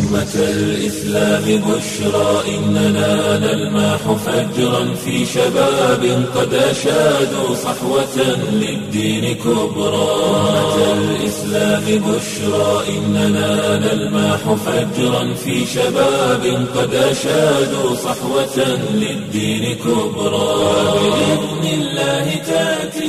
أمة الإسلام بشرى إننا نلمح فجرا في شباب قد أشادوا صحوة للدين كبرى أمة الإسلام بشرى إننا نلمح فجرا في شباب قد أشادوا صحوة للدين كبرى بإذن الله تأتي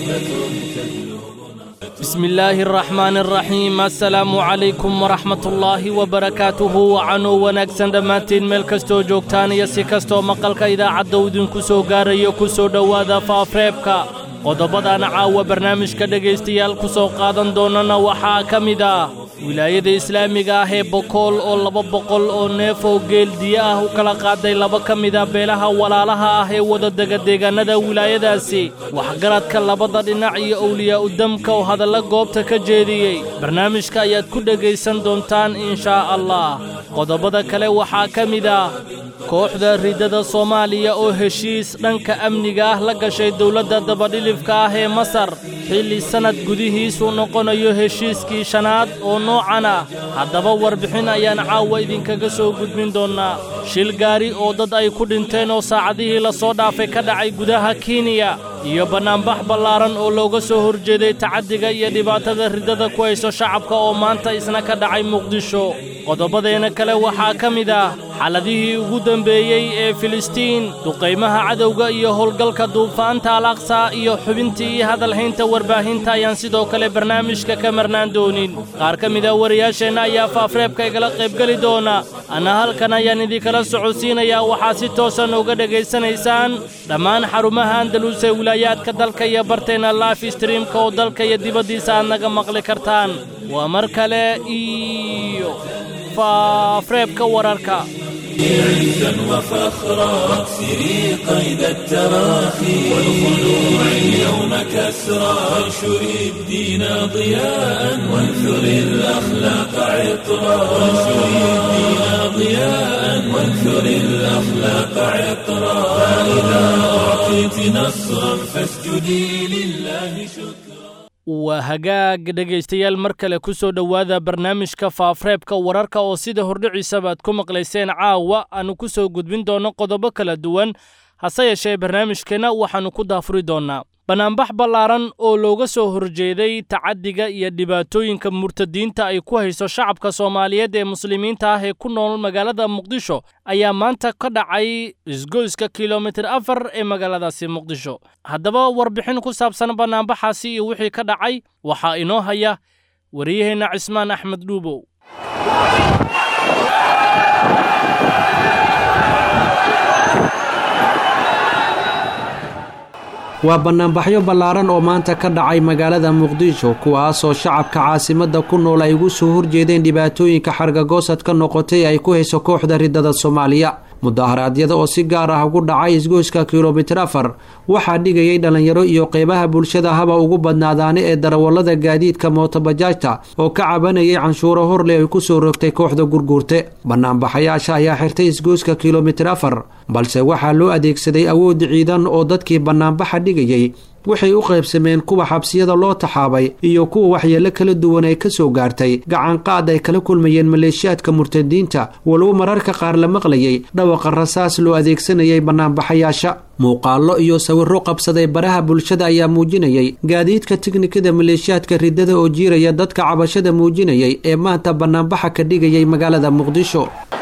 بسم الله الرحمن الرحيم السلaamu calaykum waraxmat ullaahi wabarakaatuhu wacanuu wanaagsan dhammaantiin meel kastoo joogtaan iyo si kastoo maqalka idaacadda uu idinku soo gaarayo ku soo dhowaada faafreebka qodobadana caawa barnaamijka dhegaystayaal ku soo qaadan doonana waxaa ka mid ah wilaayada islaamiga ah ee bokool oo laba boqol oo neef oo geeldiyo ah u kala qaaday laba ka mida beelaha walaalaha ah ee wadadega deegaannada wilaayadaasi waxgaradka labada dhinac iyo owliyaa'u damka oo hadalla goobta ka jeediyey barnaamijka ayaad ku dhegaysan doontaan inshaa allah qodobada kale waxaa ka mid ah kooxda riddada soomaaliya oo heshiis dhanka amniga ah la gashay dowladda dabadhilifka ah ee masar xilli sannad gudihiisuu noqonayo heshiiskii shanaad oo noocan ah haddaba warbixin ayaan caawa idinkaga soo gudbin doonnaa shil gaari oo dad ay ku dhinteen oo saacadihii la soo dhaafay ka dhacay gudaha kenya iyo bannaanbax ballaaran oo looga soo horjeeday tacaddiga iyo dhibaatada riddada ku hayso shacabka oo maanta isna ka dhacay muqdisho qodobadeena kale waxaa ka mid ah xaladihii ugu dembeeyey ee filistiin duqaymaha cadowga iyo howlgalka duufaanta al aqsa iyo xubintii iyo hadalhaynta warbaahinta ayaan sidoo kale barnaamijka ka marnaan doonin qaar ka mida wariyaasheenna ayaa faafreebka igala qaybgeli doona anna halkan ayaan idinkala socodsiinayaa waxaa si toosan uga dhegaysanaysaan dhammaan xarumaha andalus ee wilaayaadka dalka iyo barteenna life streamka oo dalka iyo dibaddiisa aad naga maqli kartaan waa mar kale iyo faafreebka wararka عزا وفخرا واكسري قيد التراخي والخلوع اليوم كسرا وانشري الدين ضياء وانثري الأخلاق عطرا وانشري الدين ضياء وانثري الأخلاق عطرا فإذا أعطيت نصرا فاسجدي لله شكرا waa hagaag dhegaystayaal mar kale ku soo dhowaada barnaamijka faafreebka wararka oo sida hordhiciisaba aad ku maqlayseen caawa aanu ku soo gudbin doonno qodobo kala duwan hase yeeshee barnaamijkeenna waxaannu ku daafuri doonnaa bannaanbax ballaaran oo looga soo horjeeday tacaddiga iyo dhibaatooyinka murtadiinta ay ku hayso shacabka soomaaliyeed ee muslimiinta ah ee ku nool magaalada muqdisho ayaa maanta ka dhacay isgoyska kilomitir afar ee magaaladaasi muqdisho haddaba warbixin ku saabsan bannaanbaxaasi iyo wixii ka dhacay waxaa inoo haya wariyaheenna cismaan axmed dhuubow waa bannaanbaxyo ballaaran oo maanta ka dhacay magaalada muqdisho kuwaasoo shacabka caasimadda ku nool ay ugu soo horjeedeen dhibaatooyinka xargagoosad ka noqotay ay ku hayso kooxda riddada soomaaliya mudaharaadyada oo si gaar ah ugu dhacay isgoyska kilomitir afar waxaa dhigayay dhallinyaro iyo qeybaha bulshada haba ugu badnaadaane ee darawallada gaadiidka mootobajaajta oo ka cabanayay canshuuro horle ay ku soo rogtay kooxda gurguurte bannaanbaxayaasha ayaa xirtay isgoyska kilomitir afar balse waxaa loo adeegsaday awood ciidan oo dadkii bannaanbaxa dhigayay waxay u qaybsameen kuwa xabsiyada loo taxaabay iyo kuwa waxyeello kala duwan ay ka soo gaartay gacanqaad ay kala kulmayeen maleeshiyaadka murtadiinta walow mararka qaar la maqlayay dhawaqa rasaas loo adeegsanayay bannaanbaxayaasha muuqaallo iyo sawirro qabsaday baraha bulshada ayaa muujinayay gaadiidka tiknikada maleeshiyaadka riddada oo jiiraya dadka cabashada muujinayay ee maanta bannaanbaxa ka dhigayay magaalada muqdisho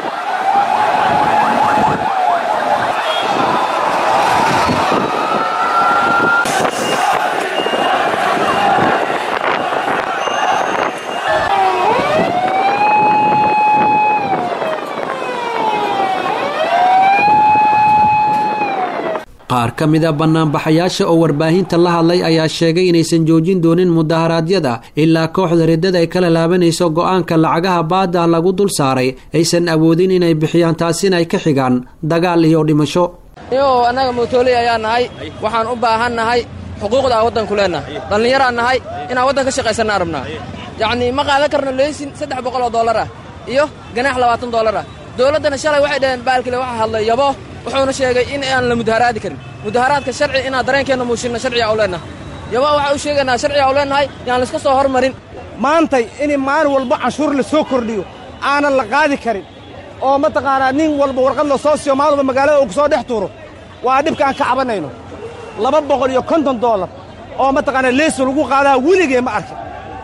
qaar ka mida bannaanbaxayaasha oo warbaahinta la hadlay ayaa sheegay inaysan joojin doonin mudaharaadyada ilaa kooxda riddada ay kala laabanayso go-aanka lacagaha baada lagu dul saaray aysan awoodin inay bixiyaan taasina ay ka xigaan dagaal iyo dhimasho iyagoo annaga mootoley ayaa nahay waxaan u baahan nahay xuquuqda aan waddanku leennahay dhallinyaraan nahay inaan waddan ka shaqaysanna arabnaa yacnii ma qaadan karno leysin saddex boqol oo dollar ah iyo ganaax labaatan dollar ah dowladdana shalay waxay dhaheen baalkile waxaa hadlay yabo wuxuuna sheegay in aan la mudaharaadi karin mudaharaadka sharci inaan dareenkeenna muushinna sharciga u leennahay yabo waxaa u sheegaynaa sharciga u leennahay yaan layska soo hormarin maantay in maalin walba canshuur la soo kordhiyo aanan la qaadi karin oo mataqaanaa nin walba warqad la soo siiyo maaluba magaalada uu ku soo dhex tuuro waa dhibka aan ka cabanayno laba boqol iyo konton doolar oo mataqaanaa leeso lagu qaadaa weligee ma arkin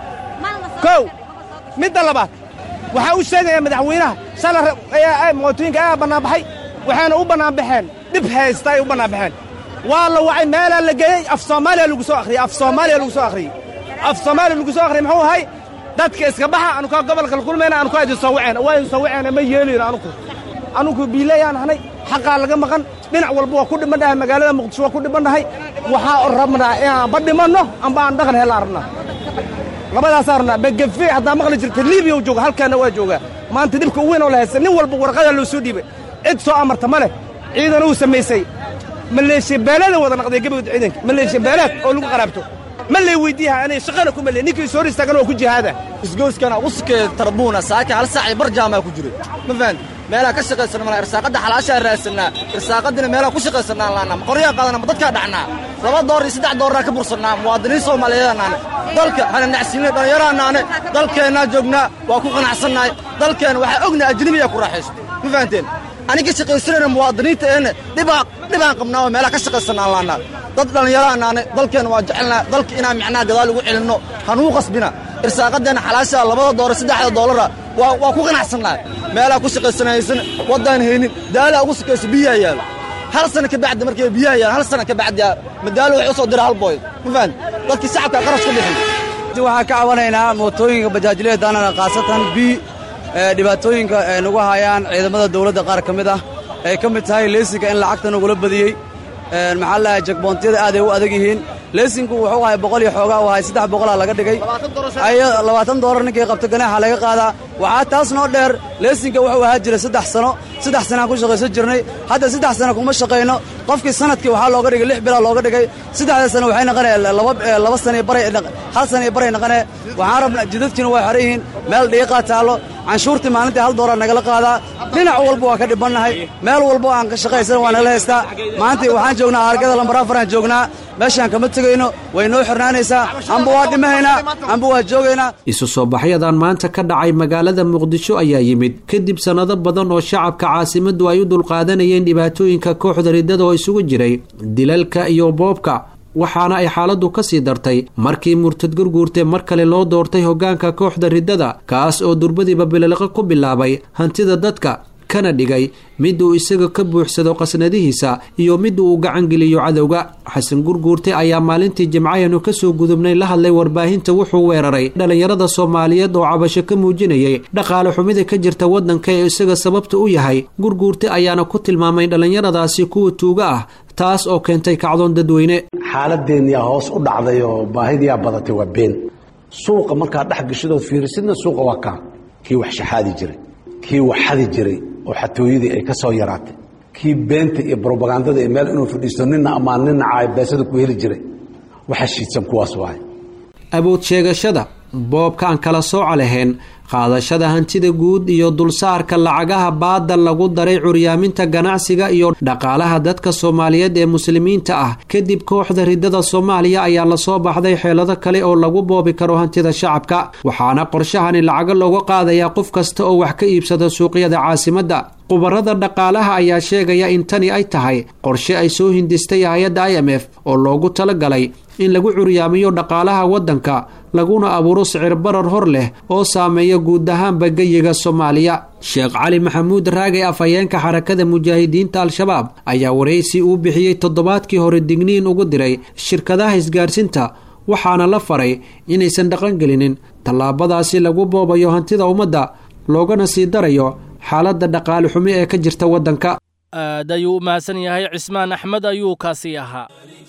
kow midda labaad waxaa u sheegayaa madaxweynaha shalay mootooyinka ayaa bannaanbaxay waxayna u bannaanbaxeen dhib haysta ay u bannaanbaxeen waa la wacay meelaa la geeyey af soomaaliya lagu soo akhriyey af soomaaliya lagu soo akhriyey af soomaaliya lagu soo akhriyey muxuu ahay dadka iska baxa anukaa gobolka la kulmayna anukaa idin soo waceen waa idin soo waceena ma yeelayno anuku anuku biilayaan ahnay xaqaa laga maqan dhinac walba waa ku dhibandhahay magaalada muqdisho waa ku dhibandhahay waxaa rabnaa inaanba dhimanno amba aan dhaqan hella rabnaa labadaasaa rabnaa begefe haddaa maqli jirta libiya u jooga halkaana waa joogaa maanta dhibka u weyn oo la haysta nin walba warqadaa loo soo dhiibay cid soo amarta ma leh ciidan uu samaysay maleeshiya beelada wada naqday gabagud ciidanka maleeshiya beelaad oo lagu qaraabto ma lay weydiiyaha anay shaqana ku male ninkii soo hor istaagana waa ku jihaada isgooskana uskee tarbuuna saaka hal saacii bar jaamaa ku jiray ma fahanti meelaha ka shaqaysanna malaa irsaaqadda xalaashaa raasannaa irsaaqaddina meelaha ku shaqaysannaan laannaa ma qoryaa qaadana ma dadkaa dhacnaa laba door iyo saddex dooraa ka bursannaa muwaadiniin soomaaliyeedanaane dalka hana nacsiinay dhallinyaraanaane dalkeennaa joognaa waa ku qanacsannahay dalkeenna waxaa ognahay ajnebiyaa ku raaxaysto ma fahanteen aniga shaqaysanayna muwaadiniinta eenne dhibaa dhibaan qabnaa oo meelaha ka shaqaysannaan laannaa dad dhallinyaraanaane dalkeenna waa jecelnaa dalka inaan micnaha gadaal ugu celinno hanuu qasbina irsaaqaddeenna xalaashaa labada doora saddexda doolara waa waa ku qanacsannahay meelaha ku shaqaysanaysan waddaan haynin daalaa ugu sukayso biyaha yaalo hal sana ka bacdi markay biyaha yaalo hal sana ka bacdi madaalo waxay u soo dira hal booy ma fahan dadkii shacabka qarash ka bixin waxaan ka cabanaynaa mootooyinka bajaajleedaanana khaasatan bi dhibaatooyinka ay nagu hayaan ciidamada dawladda qaar ka mid ah ay ka mid tahay leesinka in lacagta nagula badiyey maxaa lahay jakboontiyada aaday u adag yihiin leesinku wuxuu ahay boqol iyo xoogaa u ahay saddex boqolaa laga dhigay labaatan doolar ninkii qabta ganaaxa laga qaadaa waxaa taas noo dheer leesinka wuxuu ahaa jira saddex sano saddex sanaan ku shaqaysan jirnay hadda saddex sano kuma shaqayno qofkii sanadkii waxaa looga dhigay lix bilaa looga dhigay saddexda sano waxay naqanee laba sana baray hal sana iyo baray naqanee waxaan rabnaa jidadkiina waa xeran yihiin meel dhiiqaa taallo canshuurtii maalintii hal doolar nagala qaadaa dhinac walba waa ka dhibannahay meel walba aan ka shaqaysan waa nagala haystaa maantii waxaan joognaa argada lambar afaraan joognaa meeshaan kama tegayno way noo xirnaanaysaa amba waa dhimahaynaa amba waa joogaynaa isu soo baxyadan maanta ka dhacay magaalada muqdisho ayaa yimid kadib sannado badan oo shacabka caasimaddu ay u dulqaadanayeen dhibaatooyinka kooxda riddada oo isugu jiray dilalka iyo boobka waxaana ay xaaladdu ka sii dartay markii murtad gurguurte mar kale loo doortay hoggaanka kooxda riddada kaas oo durbadiiba bililiqo ku bilaabay hantida dadka kana dhigay mid uu isaga ka buuxsado qasnadihiisa iyo mid uu gacangeliyo cadowga xasan gurguurte ayaa maalintii jimcayanu kasoo gudubnay la hadlay warbaahinta wuxuu weeraray dhallinyarada soomaaliyeed oo cabasho ka muujinayay dhaqaale xumida ka jirta waddanka ee isaga sababta u yahay gurguurte ayaana ku tilmaamay dhallinyaradaasi kuwa tuuga ah taas oo keentay kacdoon dadweyne xaaladeenniyaa hoos u dhacday oo baahidiyaa badatay waa been suuqa markaad dhex gashadood fiirisidna suuqa waa kaan kii wax shaxaadi jiray kii wax xadi jiray oo xatooyadii ay ka soo yaraatay kii beenta iyo brobagandada ee meel inuu fadhiisto nina ammaan nina caay beesada ku heli jiray waxa shiidsan kuwaas waay awood sheegashada boobka aan kala sooca lahayn qaadashada hantida guud iyo dulsaarka lacagaha baadda lagu daray curyaaminta ganacsiga iyo dhaqaalaha dadka soomaaliyeed ee muslimiinta ah kadib kooxda riddada soomaaliya ayaa lasoo baxday xeelado kale oo lagu boobi karo hantida shacabka waxaana qorshahani lacago looga qaadayaa qof kasta oo wax ka iibsada suuqyada caasimadda khubarada dhaqaalaha ayaa sheegaya in tani ay tahay qorshe ay soo hindistay hay-adda i m f oo loogu talagalay in lagu curyaamiyo dhaqaalaha waddanka laguna abuuro sicir barar hor leh oo saameeya guud ahaanba geyiga soomaaliya sheekh cali maxamuud raagay afhayeenka xarakada mujaahidiinta al-shabaab ayaa waraysi uu bixiyey toddobaadkii hore digniin ugu diray shirkadaha isgaarsinta waxaana la faray inaysan dhaqangelinin tallaabadaasi lagu boobayo hantida ummadda loogana sii darayo xaaladda dhaqaale xumi ee ka jirta waddanka aad ayuu u mahadsan yahay cismaan axmed ayuu kaasi ahaa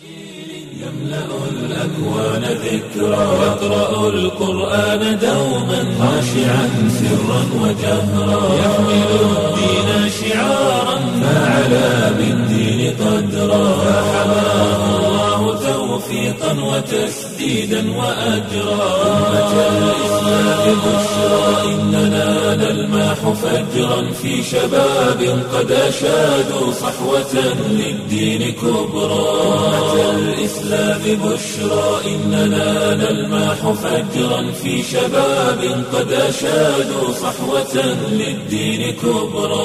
يملأ الأكوان ذكرى يقرأ القرآن دوما خاشعا سرا وجهرا يحمل الدين شعارا فعلى بالدين قدرا فحماه الله توفيقا توفيقا وتسديدا وأجرا أمة الإسلام بشرى إننا نلمح فجرا في شباب قد أشادوا صحوة للدين كبرى أمة الإسلام بشرى إننا نلمح فجرا في شباب قد أشادوا صحوة للدين كبرى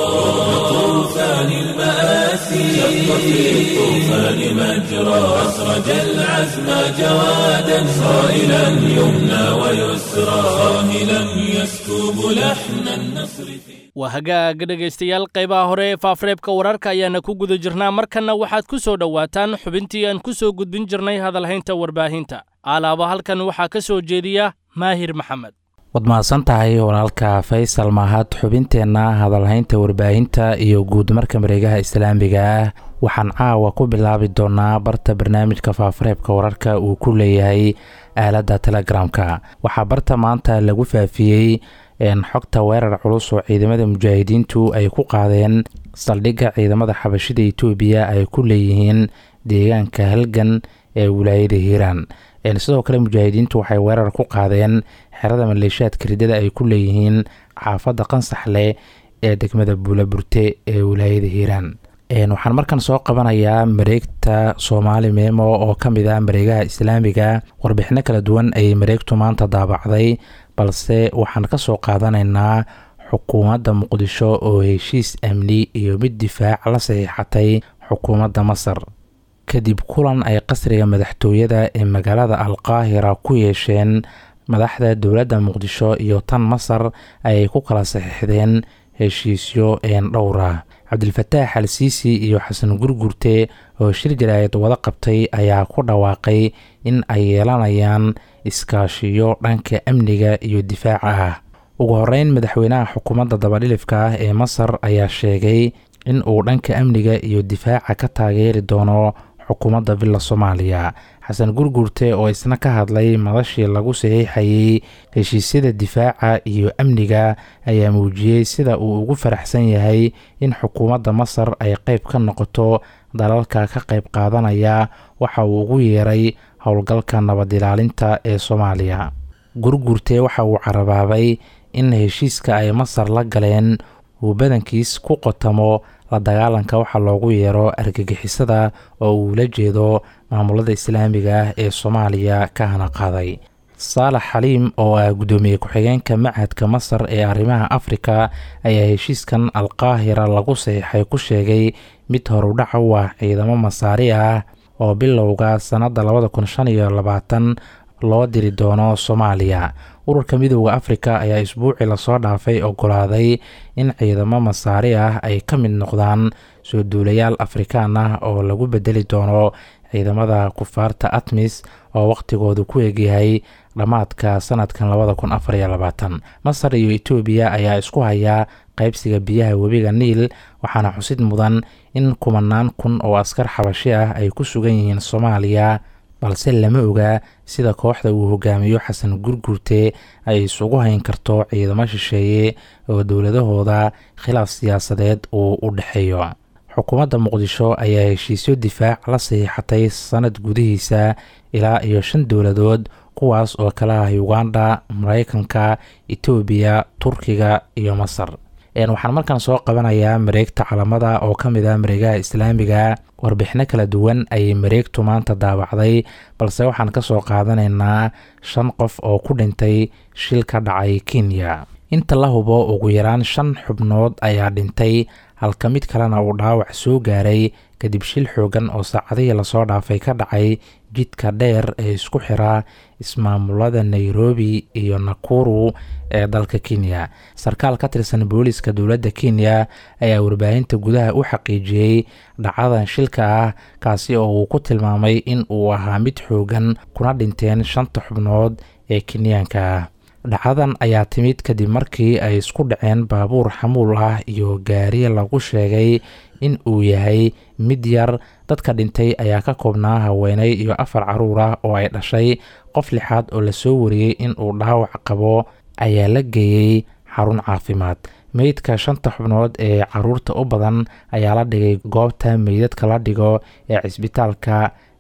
طوفان المآسي شق في الطوفان مجرى أسرج العزم جوادا صائلا يمنى ويسرى صاهلا يسكب لحن النصر waa hagaaga dhegaystayaal qaybaha hore ee faafareebka wararka ayaana ku guda jirnaa markanna waxaad ku soo dhowaataan xubintii aan ku soo gudbin jirnay hadalhaynta warbaahinta alaaba halkan waxaa ka soo jeediya maahir maxamed waad mahadsan tahay walaalka faysal mahad xubinteenna hadalhaynta warbaahinta iyo guud marka mareegaha islaamiga ah waxaan caawa ku bilaabi doonaa barta barnaamijka faafareebka wararka uu ku leeyahay aaladda telegramka waxaa barta maanta lagu faafiyey xogta weerar culus oo ciidamada mujaahidiintu ay ku qaadeen saldhigga ciidamada xabashida etoobiya ay ku leeyihiin deegaanka halgan ee wilaayada hiiraan sidoo kale mujaahidiintu waxay weerar ku qaadeen xerada maleeshiyaadka ridada ay ku leeyihiin xaafadda qansaxle ee degmada buulaburte ee wilaayada hiiraan waxaan markan soo qabanayaa mareegta soomaali meemo oo ka mid ah mareegaha islaamiga warbixino kala duwan ayay mareegtu maanta daabacday balse waxaan ka soo qaadanaynaa xukuumadda muqdisho oo heshiis amni iyo mid difaac la saxiixatay xukuumadda masar kadib kulan ay qasriga madaxtooyada ee magaalada alqaahira ku yeesheen madaxda dowladda muqdisho iyo tan masar ayay ku kala saxiixdeen heshiisyo een dhowra cabdilfataax al siisi iyo xasan gurgurte oo shir jaraa'id wada qabtay ayaa ku dhawaaqay in ay yeelanayaan iskaashiyo dhanka amniga iyo difaaca ah ugu horeyn madaxweynaha xukuumadda dabadhilifka ah ee masar ayaa sheegay in uu dhanka amniga iyo difaaca ka taageeri doono xukuumadda villa soomaaliya xasan gurgurte oo isna ka hadlay madashii lagu saxiixayey heshiisyada difaaca iyo amniga ayaa muujiyey sida uu ugu faraxsan yahay in xukuumadda masar ay qayb ka noqoto dalalka ka qayb qaadanaya waxa uu ugu yeeray howlgalka nabad ilaalinta ee soomaaliya gurgurte waxa uu carabaabay in heshiiska ay masar la galeen uu badankiis ku qotamo la dagaalanka waxaa loogu yeero argagixisada oo uu la jeedo maamulada islaamiga ah ee soomaaliya ka hana qaaday saalax xaliim oo ah guddoomiye ku-xigeenka machadka masar ee arrimaha afrika ayaa heshiiskan alqaahira lagu saxiixay ku sheegay mid horudhaca u ah ciidamo masaari ah oo bilowga sannadda labada kun shan iyo labaatan loo diri doono soomaaliya ururka midooda afrika ayaa isbuucii lasoo dhaafay ogolaaday in ciidamo masaari ah ay ka mid noqdaan soo duulayaal afrikaan ah oo lagu bedeli doono ciidamada kufaarta atmis oo wakhtigoodu ku egyahay dhammaadka sanadkan labada kun afar iyo labaatan masar iyo etoobiya ayaa isku hayaa qaybsiga biyaha webiga niil waxaana xusid mudan in kumanaan kun oo askar xabashi ah ay ku sugan yihiin soomaaliya balse lama oga sida kooxda uu hogaamiyo xasan gurgurte ay isugu hayn karto ciidamo shisheeye oo dowladahooda khilaaf siyaasadeed uu u dhexeeyo xukuumadda muqdisho ayaa heshiisyo difaac la saxiixatay sanad gudihiisa ilaa iyo shan dowladood kuwaas oo kala ah uganda mareykanka etoobiya turkiga iyo masar waxaan markaan soo qabanayaa mareegta calamada oo ka mid ah mareegaha islaamiga warbixino kala duwan ayay mareegtu maanta daawacday balse waxaan ka soo qaadanaynaa shan qof oo ku dhintay shil ka dhacay kenya inta la hubo ugu yaraan shan xubnood ayaa dhintay halka mid kalena uu dhaawac soo gaaray kadib shil xoogan oo saacadihii lasoo dhaafay ka dhacay jidka dheer ee isku xira ismaamulada nairobi iyo nakuru ee dalka kenya sarkaal ka tirsan booliska dowladda kenya ayaa warbaahinta gudaha u xaqiijiyey dhacadan shilka ah kaasi oo uu ku tilmaamay in uu ahaa mid xoogan kuna dhinteen shanta xubnood ee kenyaanka ah dhacadan ayaa timid kadib markii ay isku dhaceen baabuur xamuul ah iyo gaari lagu sheegay in uu yahay mid yar dadka dhintay ayaa ka koobnaa haweeney iyo afar caruur ah oo ay dhashay qof lixaad oo lasoo wariyey in uu dhaawac qabo ayaa la geeyey xarun caafimaad meydka shanta xubnood ee caruurta u badan ayaa la dhigay goobta meydadka la dhigo ee cisbitaalka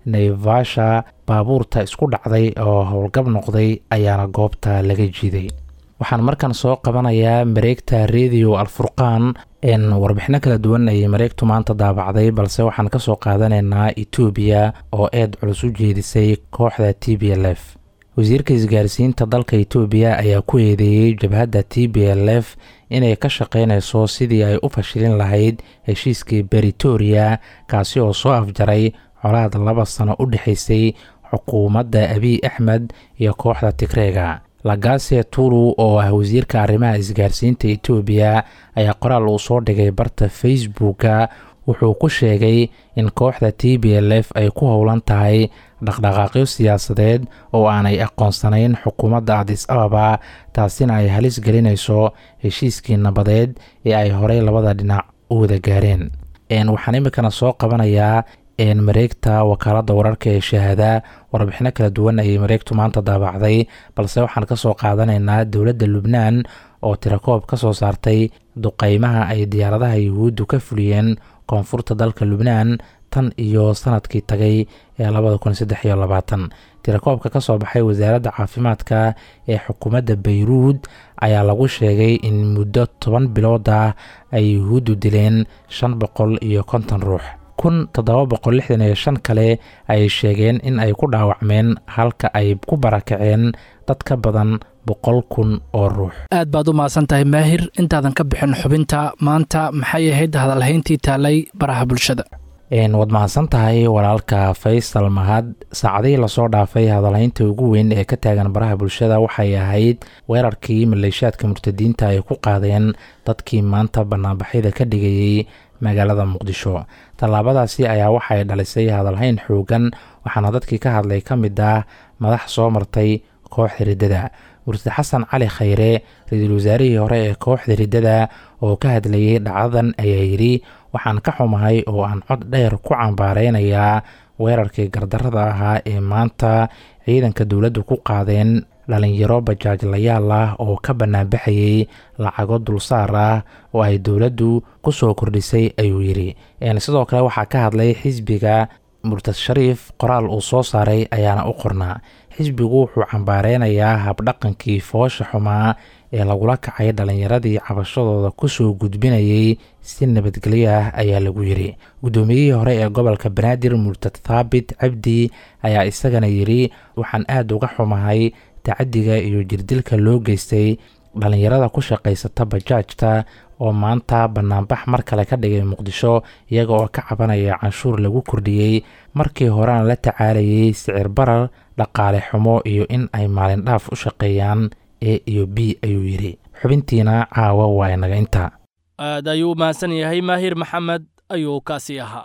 naivasha baabuurta isku dhacday oo howlgab noqday ayaana goobta laga jiiday waxaan markan soo qabanayaa mareegta radio alfurqaan warbixino kala duwan ayay mareegtu maanta daabacday balse waxaan kasoo qaadanaynaa etoobiya oo eed culus u jeedisay kooxda t b l f wasiirka isgaarsiinta dalka etoobiya ayaa ku eedeeyey jabhadda t b l f inay ka shaqaynayso sidii ay u fashilin lahayd heshiiskii beritoria kaasi oo soo afjaray colaad laba sano u dhexaysay xukuumadda abiy axmed iyo kooxda tigreega lagase tulu oo ah wasiirka arrimaha isgaarsiinta etoobiya ayaa qoraal uu soo dhigay barta facebooka wuxuu ku sheegay in kooxda t b l f ay ku howlan tahay dhaqdhaqaaqyo siyaasadeed oo aanay aqoonsanayn xukuumadda adis ababa taasina ay halis gelinayso heshiiskii nabadeed ee ay horey labada dhinac u wada gaareen waxaan iminkana soo qabanayaa mareegta wakaaladda wararka ee shahaada warbixino kala duwan ayay mareegtu maanta daabacday balse waxaan kasoo qaadanaynaa dowladda lubnaan oo tirakoob ka soo saartay duqeymaha ay diyaaradaha yuhuuddu ka fuliyeen koonfurta dalka lubnaan tan iyo sanadkii tagay ee labada kun saddex iyo labaatan tirakoobka ka soo baxay wasaaradda caafimaadka ee xukuumadda bayruud ayaa lagu sheegay in muddo toban bilood ah ay yuhuuddu dileen shan boqol iyo konton ruux kun toddoba boqol lixdan iyo shan kale ayay sheegeen in ay ku dhaawacmeen halka ay ku barakaceen dad ka badan boqol kun oo ruux aad baad u mahadsan tahay maahir intaadan ka bixin xubinta maanta maxay ahayd hadalhayntii taalay baraha bulshada waad mahadsan tahay walaalka faysal mahad saacadihii lasoo dhaafay hadalhaynta ugu weyn ee ka taagan baraha bulshada waxay ahayd weerarkii maleeshaadka murtadiinta ay ku qaadeen dadkii maanta banaanbaxyada ka dhigayey magaalada muqdisho tallaabadaasi ayaa waxay dhalisay hadalhayn xoogan waxaana dadkii ka hadlay ka mid ah madax soo martay kooxda riddada murtad xasan cali khayre ra-iisul wasaarihii hore ee kooxda riddada oo ka hadlayay dhacdadan ayaa yidhi waxaan ka xumahay oo aan cod dheer ku cambaareynayaa weerarkii gardarada ahaa ee maanta ciidanka dowladdu ku qaadeen dhalinyaro bajaajlayaal ah oo ka banaanbaxayay lacago dulsaar ah oo ay dowladdu ku soo kordhisay ayuu yidhi sidoo kale waxaa ka hadlay xisbiga murtad shariif qoraal uu soo saaray ayaana u qornaa xisbigu wuxuu cambaareynayaa habdhaqankii foosha xumaa ee lagula kacay dhallinyaradii cabashadooda kusoo gudbinayay si nabadgelyo ah ayaa lagu yidhi guddoomiyihii hore ee gobolka banaadir murtad thaabit cabdi ayaa isagana yidhi waxaan aada uga xumahay tacadiga iyo jirdilka loo geystay dhallinyarada ku shaqaysata bajaajta oo maanta banaanbax mar kale ka dhigay muqdisho iyaga oo ka cabanaya canshuur lagu kordhiyey markii horena la tacaalayay sicir barar dhaqaale xumo iyo in ay maalin dhaaf u shaqeeyaan e iyo b ayuu yidhi xubintiina caawa waa inaga inta aad ayuu u mahadsan yahay maahir maxamed ayuu kaasi ahaa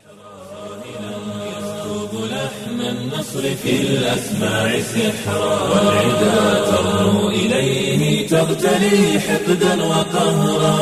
النصر في الأسماع سحرا والعدا ترنو إليه تغتلي حقدا وقهرا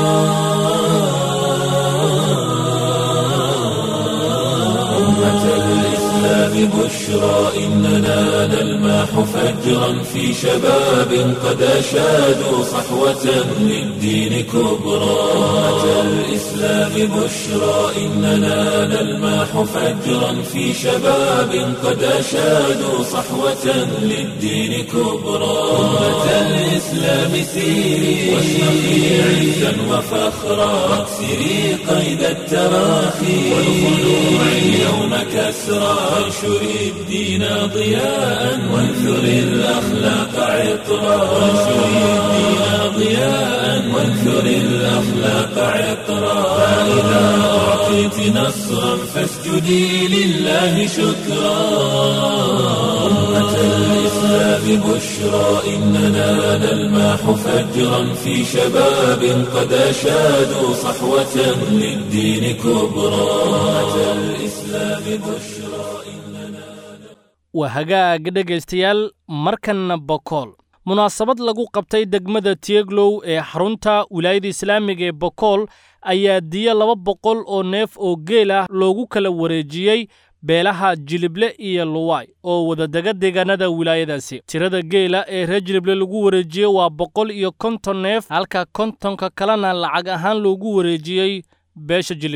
أمة الإسلام بشرى إننا نلماح فجرا في شباب قد أشادوا صحوة للدين كبرى أمة الإسلام بشرى إننا نلماح فجرا في شباب قد أشادوا صحوة للدين كبرى أمة الإسلام سيري واشرقي عزا وفخرا واكسري قيد التراخي والخلوع اليوم كسرى وانشري الدين ضياء وانثري الأخلاق عطرا وانشري الدين ضياء وانثري الأخلاق عطرا فإذا أعطيت نصرا فاسجدي لله شكرا أمة الإسلام بشرى إننا نلماح فجرا في شباب قد أشادوا صحوة للدين كبرى أمة الإسلام بشرى waa hagaag dhegaystayaal markanna bokool munaasabad lagu qabtay degmada tieglow ee xarunta wilaayada islaamiga ee bokool ayaa diyo laba boqol oo neef oo geel ah loogu kala wareejiyey beelaha jilible iyo luway oo wadadega deegaanada wilaayadaasi tirada geela ee reer jilible lagu wareejiyey waa boqol iyo konton neef halka kontonka kalena lacag ahaan loogu wareejiyey beesha jilible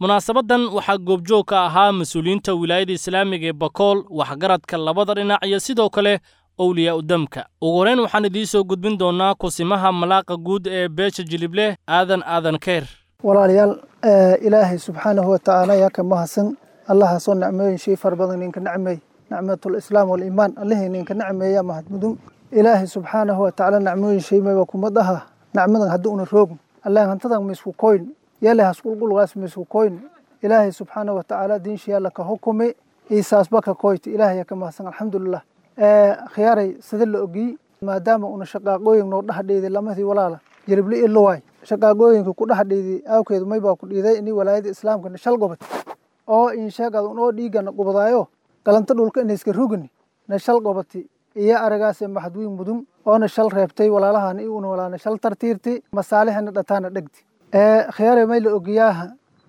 munaasabadan waxaa goobjoog ka ahaa mas-uuliyiinta wilaayada islaamiga ee bakool waxgaradka labada dhinac iyo sidoo kale owliyaa udamka ugu horeyn waxaan idiin soo gudbin doonnaa kusimaha malaaqa guud ee beesha jilibleh aadan aadan keer walaalayaal ilaahay subxaanahu watacaala yaa ka mahadsan allahaasoo nicmooyin shay fara badan ninka nacmeey nicmatul islaam waliimaan allihii ninka nacmeeya mahadmudun ilaahay subxaanahu watacaala nacmooyin shay mayba kumad aha nacmadan haddii una roogn allah hantadan maisku koyn yale hasqulqulgaas maisku koyn ilaahay subxaanahu watacaala diinsha yaalla ka hukumi iisaasba ka koyta ilaahay yaa ka mahadsan alxamdulilah khiyaaray sida la ogiy maadaama una shaqaaqooyin noo dhaxdheeday lamadii walaala jirible iyo luwaay shaqaaqooyinka ku dhaxdheeday awkeedu maybaa ku dhiiday ini walaayada islaamka shal gobod oo insheegad unoo dhiigana gubadaayo galanta dhulka inayska rugani na shal gobati iyo aragaase maxadwiin mudun oona shal reebtay walaalahan i una walaana shal tartiirti masaalixina dhataana dhegti khiyaaray may la ogiyaaha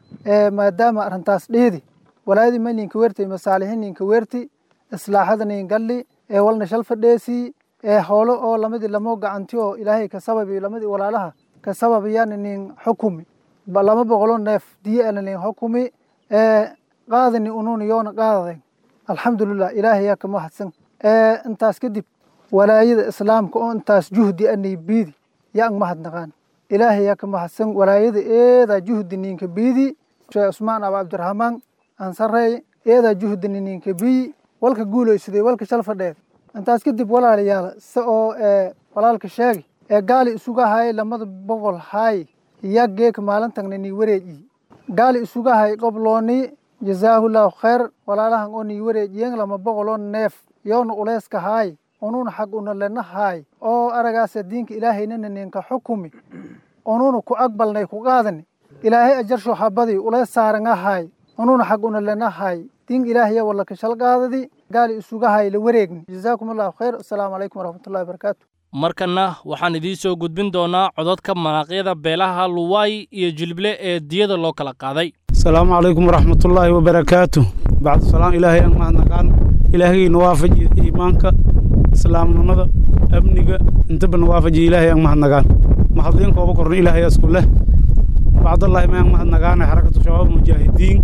maadaama arrintaas dhiidi walaayadii may ninka weertay masaalixin ninka weerti islaaxada nin galli ee walna shal fadheesii ee hoolo oo lamadii lamo gacanti oo ilaahay ka sababi lamadii walaalaha ka sababayaan nin xukumi lama boqolo neef diye ana nin xukumi ee qaadani unun yoona qaadaden alxamdulilah ilaahay yaa ka mahadsan intaas kadib walaayada islaamka oo intaas juhdi anay biidi yaa ang mahadnaqaan ilaahay yaa ka mahadsan walaayada eedaa juhdi ninka biidi sheekh cusmaan aba cabdiraxmaan ansarey eedaa juhdini ninka biyi walka guulaysaday walka shal fadheed intaas kadib walaalayaal se oo walaalka sheegay ee gaali isuga hayay lamada boqol haay ya geeka maalintagna nii wareejiy gaali isuga hay qoblooni jazaahullahu khayr walaalahan oo nii wareejiyen lama boqoloo neef yoona uleyska haay ununa xag una lena haay oo aragaasa diinka ilaahaynana ninka xukumi ununa ku aqbalnay ku qaadani ilaahay ajarsho habadii uleys saaranga haay ununa xag una lena haay diinka ilaahaya wala ka shal qaadadi gaali isuga hay la wareegni jazaakum allahu khayr assalaamu calaykum waraxmatullahi wabarakaatu markanna waxaan idiin soo gudbin doonaa codadka manaaqyada beelaha luwaay iyo jilible ee diyada loo kala qaaday asalaamu calaykum waraxmatullaahi wabarakaatu bacdu salaam ilaahay aan mahadnaqaan ilaahayna waafaji iimaanka islaamnimada amniga intaba na waafaji ilaahay aan mahadnaqaan mahadliin kooba korna ilaahay isku leh bacdallahi mayaan mahadnaqaana xarakatu shabaab mujaahidiin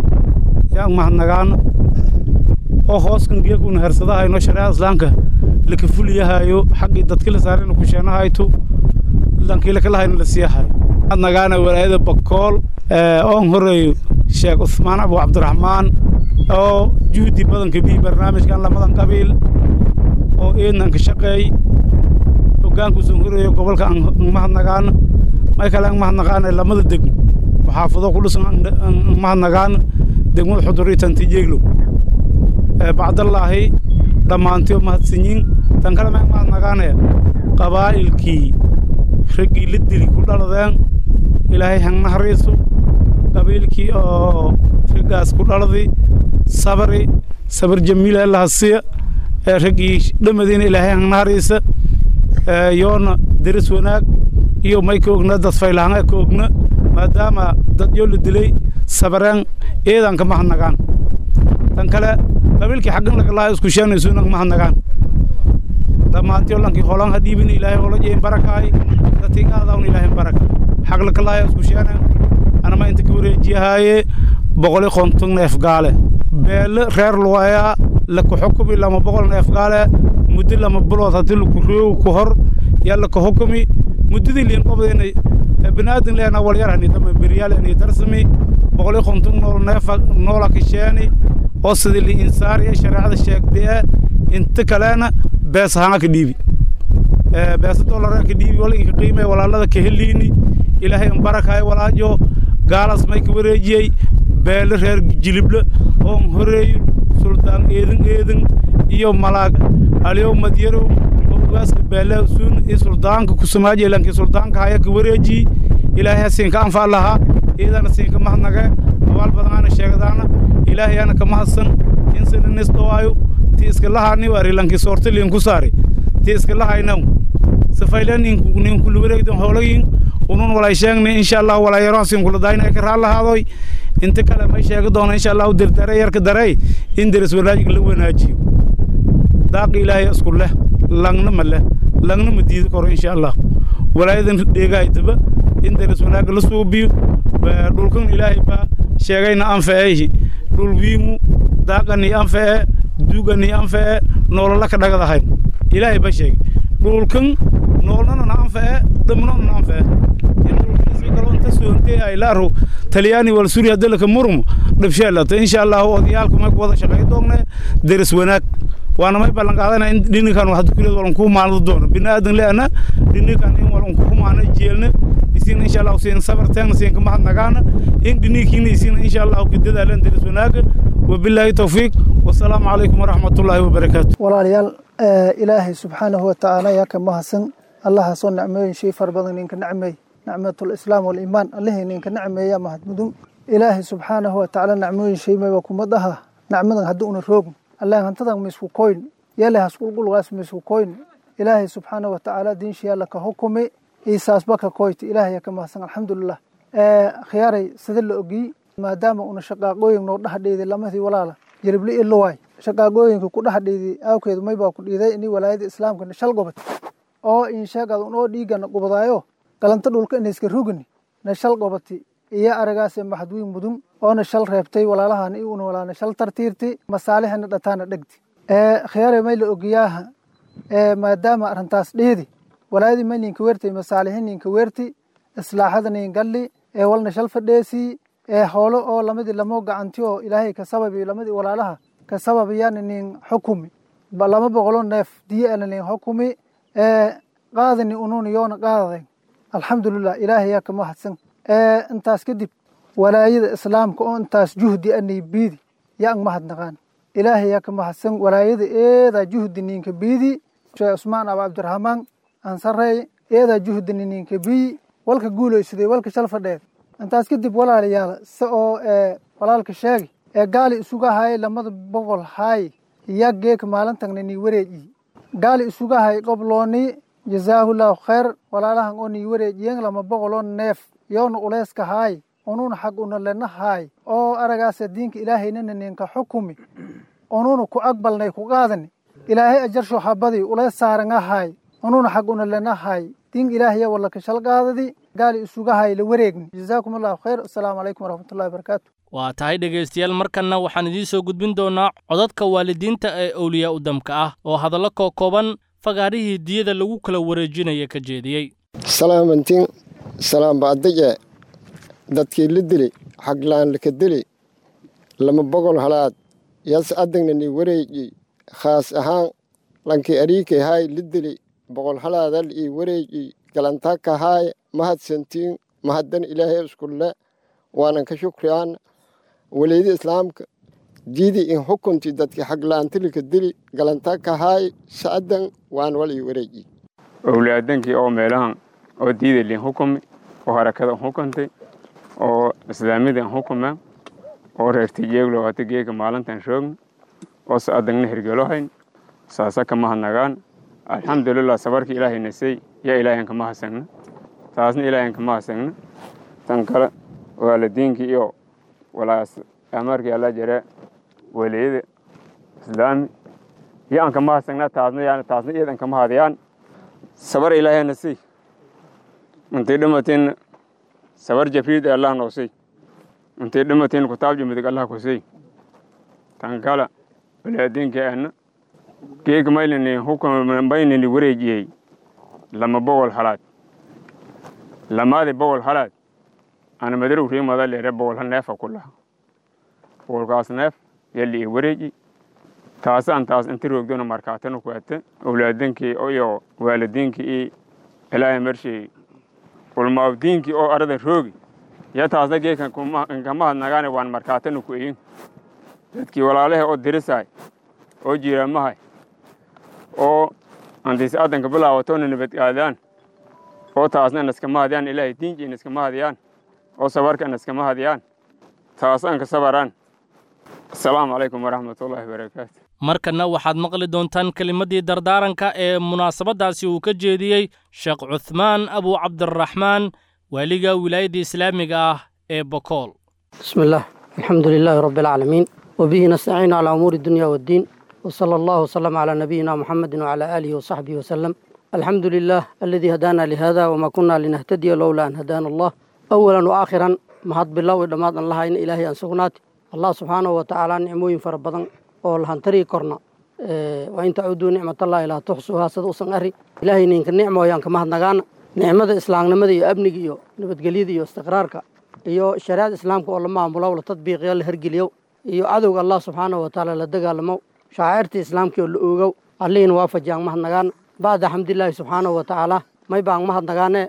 yaan mahadnaqaana oo hooskan geekuna hersadahayno shareecada islaamka laka fuliyahayo xaggii dadki la saarayna ku sheenahayto lankii lakalahayna la siiyahayo mahadnaqaana walaayada bakool oon horeeyo sheekh cusmaan abu cabdiraxmaan oo juhdi badanka bii barnaamijkan lamadan qabiil oo eednan ka shaqeey hoggaankuusan horeeyo gobolka aan mahadnaqaana may kale aan mahadnaqaana lamada degmo maxaafado ku dhisan aan mahadnaqaana degmada xudur iyo tantijeeglow bacdallaahi dhammaantiyo mahadsanyiin tan kale maan mahadnaqaanaya qabaa'ilkii raggii la dili ku dhaladeen ilaahay hangnahariiso qabiilkii oo raggaas ku dhaladi sabri sabar jamiila allahasiya raggii dhamadiina ilaahay hangnahariisa yoona deris wanaag iyo may ka ogna dad faylahanga ka ogna maadaama dad yoo la dilay sabareen eedaan ka mahadnaqaan tan kale qabiilkii xaggan lakalaa isku sheenaysuuna ka mahadnaqaan dhammaantiyo lankii holan ha dhiibin ilaahay hola jeyn barakaay dadkii qaadawn ilaahay baraka xag lakalaaya isku sheeneen anama inta ka wareejiyahaaye boqoli konton neef gaale beele reer luwayaa laka xukumi lama boqol neef gaale muddo lama bilood haddii laku roogo ku hor yaa laka xukumi muddadii liin qobdeena binaadin leena walyarhani dama beryaaleni darsami boqoli konton nool neefa noola ka sheeni oo sidii li insaariya shareecada sheegdee inta kalena bees ahaan ka dhiibi beesa dolara ka dhiibi wala inka qiimay walaalada ka heliini ilaahay an barakaay walaajo gaalaas may ka wareejiyey beele reer jilible oon horeeyo suldaan eedin eedin iyo malaag aliyow madyarow oo ugaaska beele suun iyo suldaanka kusamaaje lankii suldaanka haya ka wareejiyi ilaahay ha siinka anfaa lahaa iyadana siinka mahadnage abaal badanaana sheegadaana ilaahay ana ka mahadsan insana nis dhowaayo ti iska lahaani waari lankii soorta liin ku saari ti iska lahaynaw safayla ninkula wareegdan hoolayin unun walay sheegni insha allah walaa yaroon siinkula daayna ay ka raal lahaadoy inta kale may sheegi doona insha allahu dirdare yarka darey in deris wanaajig la wanaajiyo daaqi ilaahay isku leh langna ma leh langna ma diidi karo insha allah walaayadan dheegaaytaba in deris wanaagga la suubiyo dhulkan ilaahay baa sheegayna anfaceehi dhul wiimu daaqani anfacee dugani anfacee noolola ka dhagadahay ilaahay ba sheegay dhulkan noolnana anfacee dhamnona anfacee inta soontee ay laaro talyaani wal suuriya dalka murum dhabsheelata insha allah odayaalku may ku wada shaqay doonaa daris wanaag waana may ballan qaadana in dhininkan wax dukuleed walan ku maaldo doono binaadan leena dhininkan in walan ku maana jeelna isin insha allah siin sabar taan siin ka mahad nagaana in dhinikin isin insha allah ku dadaalan daris wanaaga wabillahi tawfiiq wasalaamu calaykum waraxmatullaahi wabarakaatu walaalayaal ilaahay subxaanahu watacaala yaa ka mahadsan allahaasoo nicmooyin shay fara badan ninka nicmeey nicmatul islaam waliimaan allihii ninka nicmeeya mahadmudun ilaahay subxaanahu watacaala nicmooyin shay mayba kuma dhaha nicmadan haddii una roogn allah hantadan misku koyn yale hasqulqulgaas misku koyn ilaahay subxaanahu watacaala diinshiyaalla ka hukumi iisaasba ka koyta ilaahay ka mahadsan alxamdulilah khiyaaray sida la ogiy maadaama una shaqaaqooyin noo dhaxdheeday lamadii walaala jiribli ilowaay shaqaaqooyinka ku dhaxdheeday awkeedu maybaa ku dhiiday ini walaayada islaamka shal gobad oo insheegad unoo dhiigana gubadaayo galanta dhulka inayska rugni na shal gobati iyo aragaase maxadwiin mudun oona shal reebtay walaalahan i una walaana shal tartiirti masaalihana dhataana dhegti khiyaare may la ogiyaaha maadaama arrintaas dheedi walaayadii may ninka weertay masaalihi ninka weerti islaaxada nin galli ee walna shal fadheesii ee hoolo oo lamadii lamoo gacanti oo ilaahay ka sababi lamadii walaalaha ka sababayana nin xukumi lama boqolo neef diye ana nin xukumi ee qaadani ununa yoona qaadaday alxamdulilah ilaahay yaa ka mahadsan intaas kadib walaayada islaamka oo intaas juhdi anay biidi yaa ang mahadnaqaan ilaahay yaa ka mahadsan walaayada eedaa juhdi ninka biidi sheekh cusmaan aba cabdiraxmaan ansarey eedaa juhdini ninka biyi walka guulaysaday walka shal fadheed intaas kadib walaalayaal se oo walaalka sheegay ee gaali isuga hayay lamada boqol haay yaa geeka maalintagna nii wareejiyi gaali isuga hay qoblooni jazaahullahu khayr walaalahan oo nii wareejiyen lama boqoloo neef yoona uleyska haay ununa xag una lena haay oo aragaasa diinka ilaahaynana ninka xukumi ununa ku aqbalnay ku qaadani ilaahay ajarsho habadii uleys saaranga haay ununa xag una lena haay diin ilaahaya wala kashal qaadadi gaali isuga hay la wareegni jazaakum allahu khayr assalaamu calaykum waraxmatullahi wabarakaatu waa tahay dhegaystayaal markanna waxaan idiin soo gudbin doonaa codadka waalidiinta ee owliyaa u damka ah oo hadallo koo kooban fagaarihii diyada lagu kala wareejinaya ka jeediyey salaamantiin salaam baadaje dadkii la dili xaglaan laka dili lama bogol halaad yas adagnani wareeji khaas ahaan lankii ariikay haay la dili boqol halaadal ii wareeji galantaka haay mahadsantiin mahaddan ilaahay iskulle waanan ka shukriyaan waleydi islaamka diidi in xukunti dadki xaglaantilika dili galantaka haay sa'adan waan wal ii wareeji owlaadankii oo meelahan oo diidalin xukumi oo harakada xukuntay oo islaamidan xukuma oo reertijeeglo hata geeka maalintan shoogna oo sa'adangna hirgelohayn saasa kama hadnagaan alxamdulilah sabarka ilaahay nasay yaa ilaahan kama hasagna taasna ilaahan kama hasagna tan kale waalidiinkii iyo walaas amarkii alla jare waliyada islaami iyo aan kama hasagna taasna yani taasna iyadan kama hadiyaan sabar ilaahay nasay intay dhimateen sabar jabriid ee allah noosay intay dhimateen kutaab jimidig allah kusay tan kale walaadiinkii ana geega maylini hukumaynini wareejiyey lama bogol halaad lamaadi bogol halaad ana madarow riimada leere bogolha neefa ku laha bogolkaas neef yali i wareeji taasaan taas inta roogdona markaatana ku ate owlaadinkii iyo waalidiinkii i ilaahay marshey ulmaabdiinkii oo arada roogi ya taasna geeka kama hadnagaane waan markaatana ku eyin dadkii walaalaha oo dirisaay oo jiiraamahay oo antiis adanka bilaawatona nabadgaadaan oo taasna naskama hadiyaan ilaahay diinkiina iskama hadiyaan oo sabarkana iskama hadiyaan taasaan ka sabaraan asalaamu calaykum waraxmatullaahi wabarakaatu markanna waxaad maqli doontaan kelimaddii dardaaranka ee munaasabaddaasi uu ka jeediyey sheekh cuthmaan abu cabdiraxmaan waaliga wilaayadda islaamiga ah ee bokool بسم الله الحمد لله رب العالمين وبه نستعين على أمور الدنيا والدين وصلى الله وسلم على نبينا محمد وعلى آله وصحبه وسلم الحمد لله الذي هدانا لهذا وما كنا لنهتدي لولا أن هدانا الله أولا وآخرا mahad bilow i dhammaad aan lahayna ilaahay aan sugnaati allah subxaanahu wa tacaala nicmooyin fara badan oo lahantarii korna waa in tacuduu nicmatallahi laa tuxsuuhaa sida usan ari ilaahay ninka nicmooyaan ka mahadnagaana nicmada islaamnimada iyo amniga iyo nabadgelyada iyo istiqraarka iyo shariicada islaamka oo la maamulo la tadbiiqiyo la hergeliyo iyo cadowga allah subxaanahu wa tacaala la dagaalamo shacairta islaamka oo la oogow allihiina waafajiyaan mahadnagaana bacda xamdilaahi subxaanahu wa tacaala may baan mahadnagaane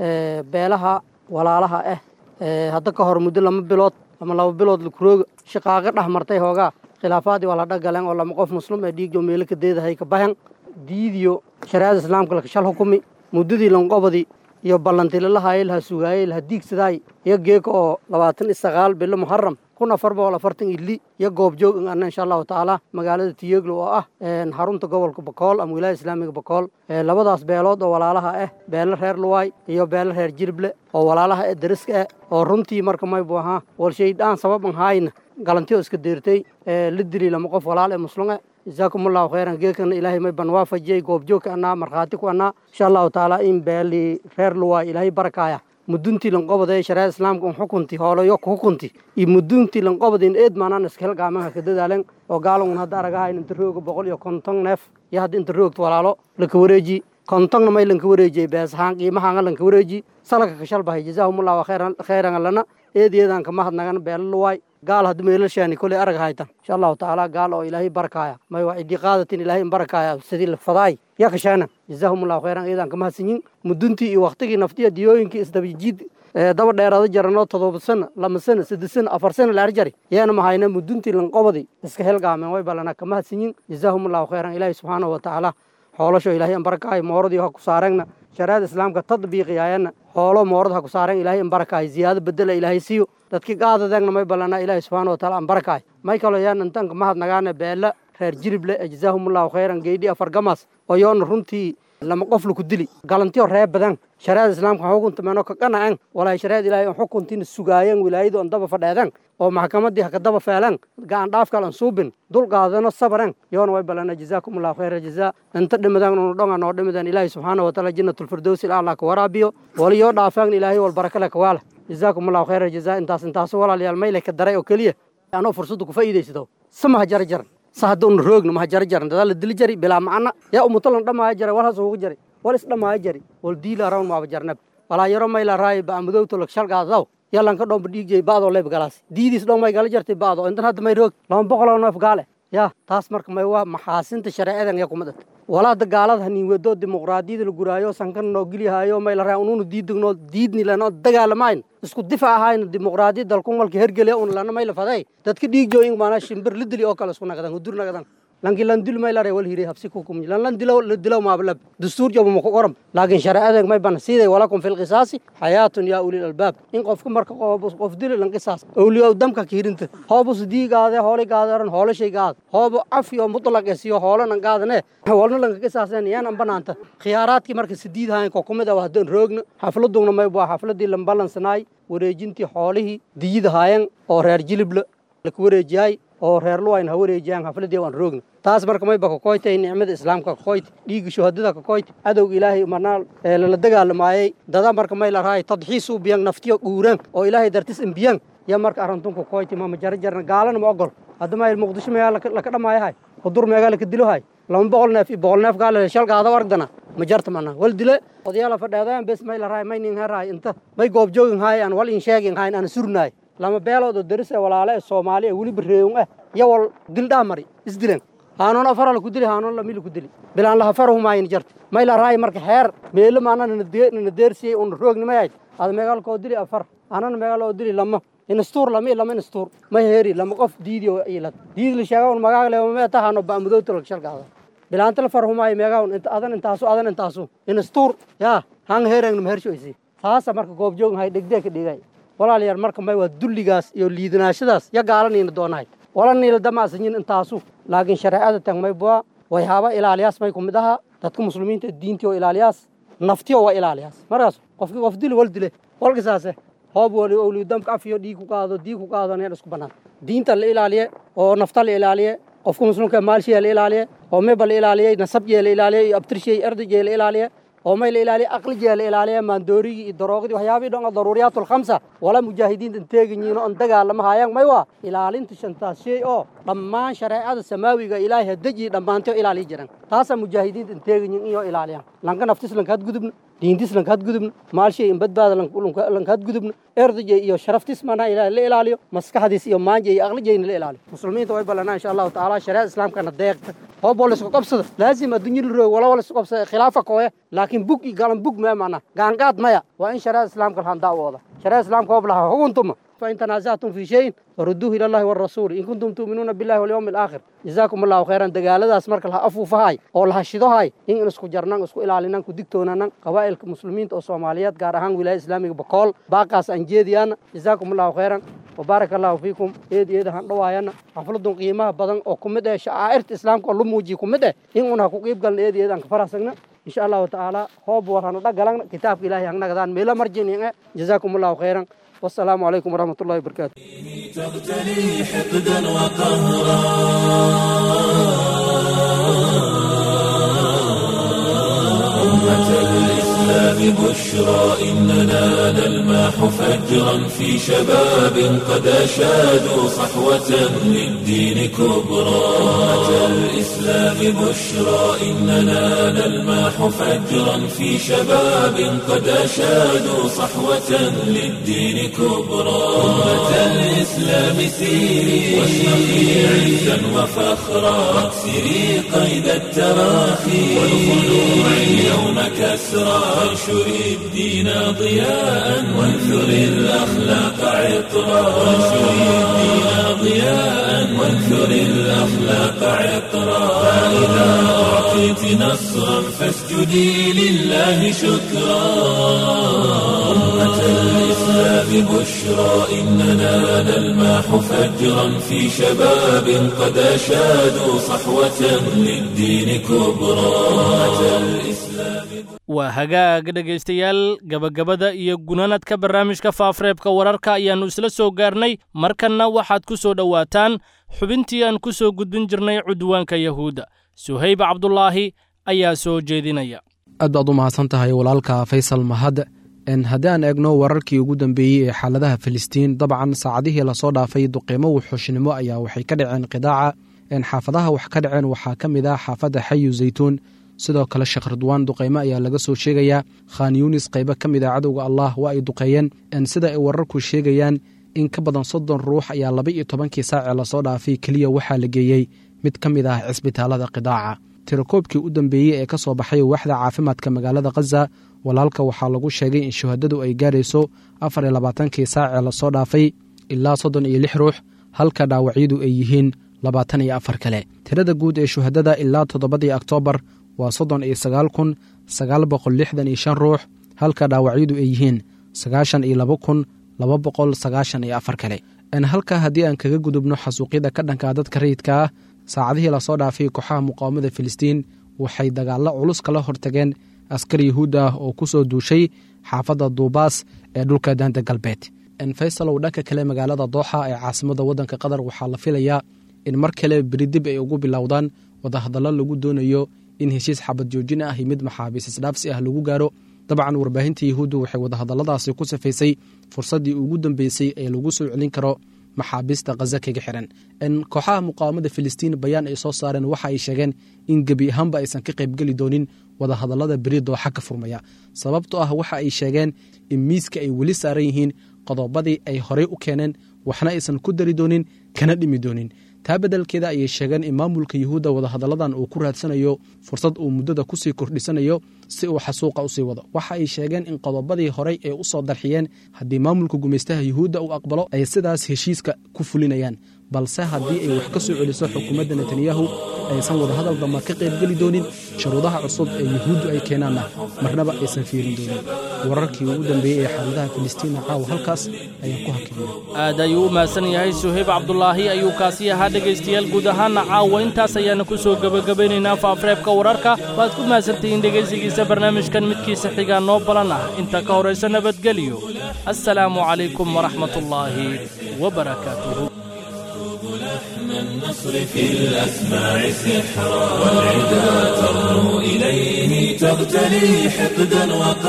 beelaha walaalaha ah hadda ka hor muddo lama bilood ama laba bilood lakurooga shaqaaqa dhex martay hoogaa khilaafaadii waa la dhagaleen oo lama qof muslim ee dhiigjo meelo ka deedahay ka bahan diidiyo shariicada islaamka laka shal hukumi muddadii lanqobadii iyo ballantilalahaye laha sugaayey laha diigsadaay iyo geeka oo labaatan iyo sagaal bilo muharam kun afar boqol afartan ili iyo goobjoog in anna insha allahu tacaala magaalada tiyeglo oo ah xarunta gobolka bakool ama wilaaya islaamiga bakool labadaas beelood oo walaalaha ah beelo reer luwaay iyo beelo reer jirible oo walaalaha ee dariska ah oo runtii marka maybu ahaa walshaydaan sabab an haayna galantiyo iska deertay la dili lama qof walaal ee muslume jazaakum allahu khayran geekana ilaahay may ban waafajiyey goobjoogka annaa markhaati ku annaa insha allahu tacaala in beeli reer luwaay ilaahay barakaaya muduntii lanqobada ee shariicada islaamka un xukunti hoolayo ku xukunti iyo muduntii lanqobada in eed maanaan iska helgaamanka ka dadaalen oo gaalangun hadda aragahayn inta rooga boqol iyo konton neef iyo hadda inta roogta walaalo laka wareeji kontonna may lanka wareejiyey beesahaan qiimahaanga lanka wareeji salaka ka shalbahay jazaahumullahu khayran lana eedeedan ka mahadnagan beelo luwaay gaal hadda meelashaani koley arag haytan insha allahu tacaala gaal oo ilaahay barakaaya may waa cidii qaadatin ilaahay in barakaaya sidii la fadaay ya kashaana jazaahumullahu khayran eedan ka mahadsanyin muduntii iyo waktigii naftiya diyooyinkii isdabajiid daba dheeraada jaranoo todoba sano lama sano saddex sano afar sano laar jari yeena mahayna muduntii lanqobadi iska helgaameen way balana ka mahadsanyin jazaahumullahu khayran ilaahay subxaanahu wa tacaala xoolasho ilaahay an barakaayo mooradii ha ku saareenna shariicada islaamka tadbiiqiyaayana xoolo moorad ha ku saareen ilaahay an barakaayo ziyaado bedela ilaahay siiyo dadkii gaadadeegna may ballanaa ilaahay subxaana wa taala an barakaayo may kaloo yaan intanka mahadnagaane beela reer jirible ee jazaahumullahu khayran geydhi afar gamaas oo yoona runtii lama qof laku dili galantiyo ree badan shariicada islaamka xukunta meeno ka qanacen walaay shariicada ilaahay on xukuntiina sugaayeen wilaayadu on daba fadheedeen oo maxkamadii haka daba feeleen gacan dhaafkal an suubin dul qaadano sabaren yoona way balana jazaakumullahu khayra jazaa inta dhimadan unu dhonga noo dhimidan ilaahay subxaana wa taala jannatulfirdowsi ilaallah ka waraabiyo waliyoo dhaafaan ilaahay wal barakale ka waala jazaakumullahu khayra jazaa intaas intaas walaalayaal mayle ka daray oo keliya anoo fursadda ku faa'iidaysado samaha jara jaran sa hadda una roogna maha jara jaran dadaa la dili jari bilaa macana yaa umutolan dhammaaya jara walhaas ugu jari wal is dhammaaya jari wal diila rawn maaba jarnab walaa yaro mayla raay ba amadowto lak shalgaadaw yalan ka dhomba dhiigjay baadoo leyb galaas diidiis dhon may gala jartay baado intan hadda may roog lama boqoloo neef gaale ya taas marka may waa maxaasinta shareecadan yaa kuma dhata walaada gaalada haniin wedo dimuqraadiyada la guraayo sankan noo gelihaayo may la raa ununu diidagno diidni lano dagaalamayn isku difa ahayna dimuqraadiyad dalku malka hergeliya un lana may la faday dadka dhiigjo in maana shimbir la dili oo kale isku nagadan hudur nagadan lanki lan dil may la raa wal hiri habsi ku kum lan lan dilaw la dilaw ma balab dastuur jobo ma ku qoram laakiin shareecadan may ban siiday walakum fil qisaasi xayaatun yaa ulil albaab in qofka marka qof dilo lan qisaas awliyo damka kiirinta hoobus diigaade hoolay gaadaran hoolashay gaad hoobo cafi oo mutlaq esiyo hoolanan gaadane hoolna lanka qisaaseen yaanan banaanta khiyaaraadkii marka sidiid hayn ko kumid ah haddaan roogna xafladugna may waa xafladii lan balansanaay wareejintii xoolihii diyida haayeen oo reer jilible laka wareejiyaay oo reer luwayn ha wareejiyaan xafladii waan roogna taas marka mayba kakoytay nicmada islaamka kakoyt dhiigga shuhadada kakoyt cadowga ilaahay marnaa lala dagaalamaayey dada marka may la raay tadxiis u biyan naftiyo guuraan oo ilaahay dartis imbiyan ya marka arantun kakoyti mama jara jarna gaalana ma ogol hadda may muqdisho meegaa laka dhamaayahay hudur meegaa laka dilohay lama boqol neef iyo boqol neef gaale shalgaada wargdana ma jarta mana wal dile odayaala fadheedaan bes may la raay may nin heraay inta may goobjoogin haay aan wal in sheegin hayn aan surnaay lama beelood oo daris ee walaale ee soomaali ee weliba reeyon ah iyo wal dildhaa mari isdilen haanoon afara laku dili haanoon lami laku dili bilaan laha farahumaayni jarta may la raay marka heer meelo maana nana deersiyey una roognimay ada meegaalkoo dili afar anana meegaaloo dili lama inastuur lama lama inastuur ma heeri lama qof diidi oo ilad diidi la sheega un magaag le ma tahano baamudoota la shalgaada bilaanta la farhumaayo meegaa inta adan intaasu adan intaasu inastuur yaa hang heerang ma hershoysi taasa marka goobjoogin hay dhegdee ka dhigay walaalayaal marka may waa dulligaas iyo liidanaashadaas ya gaalaniina doonahay wala niila damaasanyin intaasu laakiin shareecada tag may bua way haba ilaaliyaas may kumid ahaa dadka muslimiinta diintii oo ilaaliyaas naftiyo waa ilaaliyaas markaas qofki qof dili wal dile walkisaase hoob wali owliyu damka afiyo dhiig ku qaado diig ku qaado neen isku bannaan diinta la ilaaliye oo nafta la ilaaliye qofka muslimka maalshiya la ilaaliye oo meba la ilaaliyey nasabjee la ilaaliye iyo abtirshiyey erdajee la ilaaliye oo may la ilaaliya aqlijiya la ilaaliya maandoorigii iyo daroogidii waxyaabihii dhan oo daruuriyaat alkhamsa wala mujaahidiinta teeganyihin oo dagaalama haayaan may waa ilaalinta shantaas shay oo dhammaan shareecada samaawiga ilaahay hadajiyi dhammaantay oo ilaaliya jiran taasaa mujaahidiinta teeganyihin iyo ilaaliyaan lanka naftis lankaad gudubna diintis lankaad gudubna maalshay in badbaada lankaad gudubna erdajay iyo sharaftis mana la ilaaliyo maskaxdiis iyo maanja iyo aqlijayna la ilaaliyo muslimiinta way ballanaa insha allahu tacaala shareecada islaamkana deeqta hooboo laisku qabsada laazim adduunyada roog wala wala isku qabsada khilaafa kooya laakiin bug iyo galan bug maya macna gaangaad maya waa in shareecada islaamka lahan daawooda shareecada islaamka hoob lahaa huguntuma فإن تنازعتم في شيء فردوه إلى الله والرسول إن كنتم تؤمنون بالله واليوم الآخر جزاكم الله خيرا دقالadaas marka laha afuufahay oo laha shidohay in isku jarnaan isku ilaalinaan ku digtoonaan qabaa'ilka muslimiinta oo Soomaaliyeed gaar ahaan wilaayada Islaamiga Bakool baaqaas aan jeediyaan جزاكم الله خيرا وبارك الله فيكم eed eed han dhawaayana xafladun qiimaha badan oo kumid ah shaairta islaamka oo lu muujiyo kumid ah in una ku qiib galna eed eed aan ka faraasagna إن شاء الله تعالى هوب ورهنا دقلنا كتاب إلهي هنغنا غدان ميلا مرجين جزاكم الله خيرا والسلام عليكم ورحمة الله وبركاته تغتلي حقدا وقهرا أمة الإسلام بشرى إننا نلماح فجرا في شباب قد أشادوا صحوة للدين كبرى أمة الإسلام بشرى إننا نلماح فجرا في شباب قد أشادوا صحوة للدين كبرى أمة الإسلام سيري واشرقي عزا وفخرا واكسري قيد التراخي والخلوع اليوم كسرى وانشري الدين ضياء وانثري الأخلاق عطرا وانشري الدين ضياء وانثري الأخلاق عطرا فإذا أعطيت نصرا فاسجدي لله شكرا أمة الإسلام بشرى إننا نلماح فجرا في شباب قد أشادوا صحوة للدين كبرى أمة الإسلام waa hagaag dhegaystayaal gabagabada iyo gunanadka barnaamijka faafareebka wararka ayaannu isla soo gaarnay markanna waxaad ku soo dhowaataan xubintii aan ku soo gudbin jirnay cudwaanka yahuudda suhayb cabdulaahi ayaa soo jeedinaya aad baad u mahadsan tahay walaalka faysal mahad haddii aan eegno wararkii ugu dambeeyey ee xaaladaha filistiin dabcan saacadihii lasoo dhaafay duqiimo wuxuushnimo ayaa waxay ka dhaceen qidaaca xaafadaha wax ka dhaceen waxaa ka mid ah xaafadda xayu zaytuun sidoo kale sheekh ridwaan duqaymo ayaa laga soo sheegayaa khan yunis qaybo ka mid a cadowga allah waa ay duqeeyeen sida ay wararku sheegayaan in ka badan soddon ruux ayaa laba iyo tobankii saacee lasoo dhaafay keliya waxaa la geeyey mid ka mid ah cisbitaalada qidaaca tirakoobkii u dambeeyey ee ka soo baxay waaxda caafimaadka magaalada khaza walaalka waxaa lagu sheegay in shuhadadu ay gaarayso afar iyo labaatankii saacee lasoo dhaafay ilaa soddon iyo lix ruux halka dhaawacyadu ay yihiin labaatan iyo afar kale tirada guud ee shuhadada ilaa toddobadii oktoobar waa soddon iyo sagaal kun sagaal boqol lixdan iyo shan ruux halka dhaawacyadu ay yihiin sagaashan iyo laba kun laba boqol sagaashan iyo afar kale halka haddii aan kaga gudubno xasuuqyada ka dhanka dadka rayidka ah saacadihii lasoo dhaafay kooxaha muqaawamada filistiin waxay dagaallo culus kala hortageen askar yahuud ah oo ku soo duushay xaafadda duubaas ee dhulka daanta galbeed faysalow dhanka kale magaalada dooxa ee caasimada waddanka qatar waxaa la filayaa in mar kale beridib ay ugu bilowdaan wadahadallo lagu doonayo in heshiis xabad joojin ah iyo mid maxaabiis isdhaafsi ah lagu gaaro dabcan warbaahinta yahuuddu waxay wadahadalladaasi ku safaysay fursaddii ugu dambeysay ee lagu soo celin karo maxaabiista khaza kaga xiran kooxaha muqaawamada filistiin bayaan ay soo saareen waxa ay sheegeen in gebi ahaanba aysan ka qaybgeli doonin wadahadallada beri dooxa ka furmaya sababtoo ah waxa ay sheegeen in miiska ay weli saaran yihiin qodobadii ay horey u keeneen waxna aysan ku dari doonin kana dhimi doonin taa beddelkeeda ayay sheegeen in maamulka yuhuudda wadahadalladan uu ku raadsanayo fursad uu muddada kusii kordhisanayo si uu xasuuqa usii wado waxa ay sheegeen in qodobadii horey ay u soo darxiyeen haddii maamulka gumaystaha yuhuudda uu aqbalo ay sidaas heshiiska ku fulinayaan balse haddii ay wax ka soo celiso xukuumadda netanyahu aysan wadahadal damba ka qaybgeli doonin shuruudaha cusub ee yuhuuddu ay keenaanna marnaba aysan fiirin doonin wararkii ugu dambeeyey ee xaaladaha filistiinna caawa halkaas ayaan ku hakinaya aad ayuu u mahadsan yahay suhayb cabdulaahi ayuu kaasi ahaa dhegaystayaal guud ahaanna caawa intaas ayaana ku soo gebagabaynaynaa faafareebka wararka waad ku mahadsantihiin dhegaysigiisa barnaamijkan midkiisa xigaa noo balan ah inta ka horaysa nabadgelyo assalaamu calaykum waraxmatullaahi wabarakaatuhu لحن النصر في الأسماع سحرا والعدا ترنو إليه تغتلي حقدا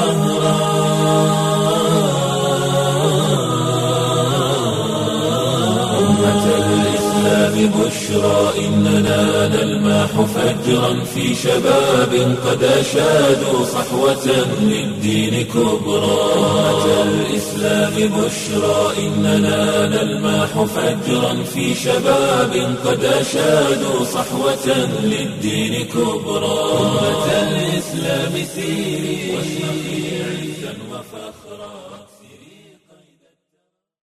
وقهرا أمة الإسلام بشرى إننا نلماح فجرا في شباب قد أشادوا صحوة للدين كبرى أمة الإسلام بشرى إننا نلماح فجرا في شباب قد أشادوا صحوة للدين كبرى أمة الإسلام سيري